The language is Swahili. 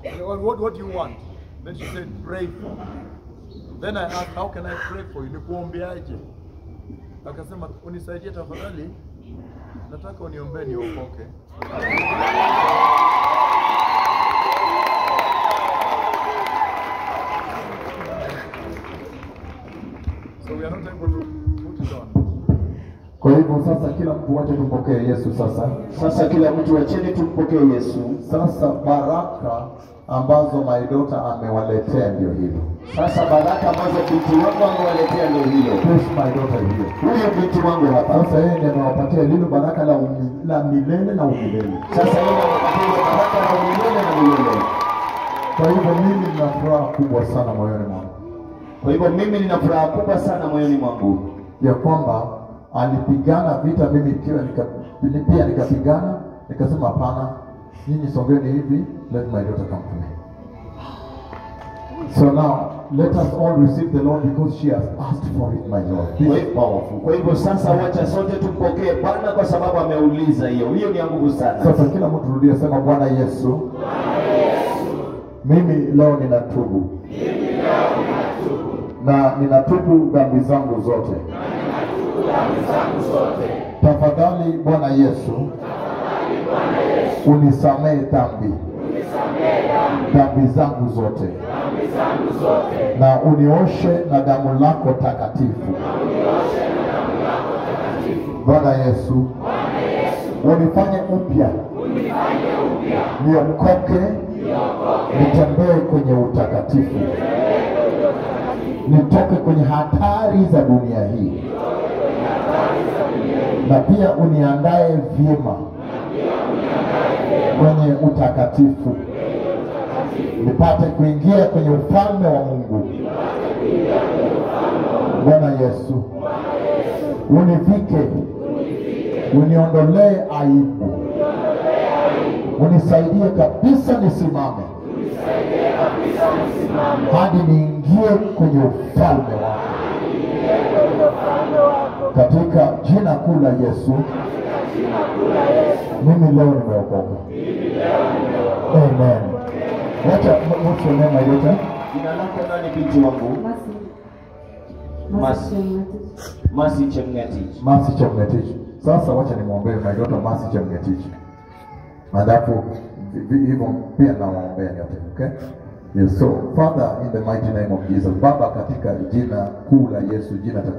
What, what, what do you want? Then she said, pray for me. Then I asked, how can I pray for you? Nikuombeaje? Akasema, unisaidie tafadhali, nataka uniombee niokoke. So we are not able to put it on. Kwa hivyo sasa, kila mtu wache tumpokee Yesu sasa. Sasa kila mtu acheni tumpokee Yesu. Sasa baraka ambazo maidota amewaletea ndio hilo. Sasa baraka ambazo binti wangu amewaletea ndio hilo. Push my daughter hiyo. Huyu binti wangu hapa. Sasa yeye ndiye anawapatia lilo baraka la, umi, la milele na umilele. Sasa yeye anapatia baraka na milele na milele. Kwa hivyo mimi nina furaha kubwa sana moyoni mwangu Kwa hivyo mimi nina furaha kubwa sana moyoni mwangu ya kwamba alipigana vita, mimi pia nika, mimi pia nikapigana, nikasema hapana, nyinyi songeni hivi, let my daughter come to me. So now let us all receive the Lord because she has asked for it, my Lord. This Kwa is hivyo- powerful. Kwa hivyo sasa, wacha sote tumpokee Bwana kwa sababu ameuliza hiyo. Hiyo ni ya nguvu sana. Sasa kila mtu rudia, sema Bwana Yesu, mimi leo ninatubu na ninatubu dhambi zangu zote. Tafadhali Bwana Yesu, unisamehe dhambi dhambi zangu zote na unioshe na damu lako takatifu. Bwana Yesu, unifanye upya niokoke, nitembee kwenye utakatifu, nitoke kwenye hatari za dunia hii, na pia uniandae vyema kwenye utakatifu, nipate kuingia kwenye ufalme wa Mungu. Bwana Yesu, univike, uniondolee aibu, unisaidie kabisa nisimame hadi niingie kwenye ufalme wako katika jina kuu la Yesu. Mimi leo nimeokoka. Amen. Wacha what's your name, my daughter? Jina lako nani binti wangu? Mercy. Mercy. Mercy. Masi Chemngetich. Mercy Chemngetich. Sasa wacha nimwombee my daughter Mercy Chemngetich. Alafu vi- vi- hivyo pia nawaombea nyote, okay? Yes, so Father in the mighty name of Jesus. Baba katika jina kuu la Yesu, jina takatifu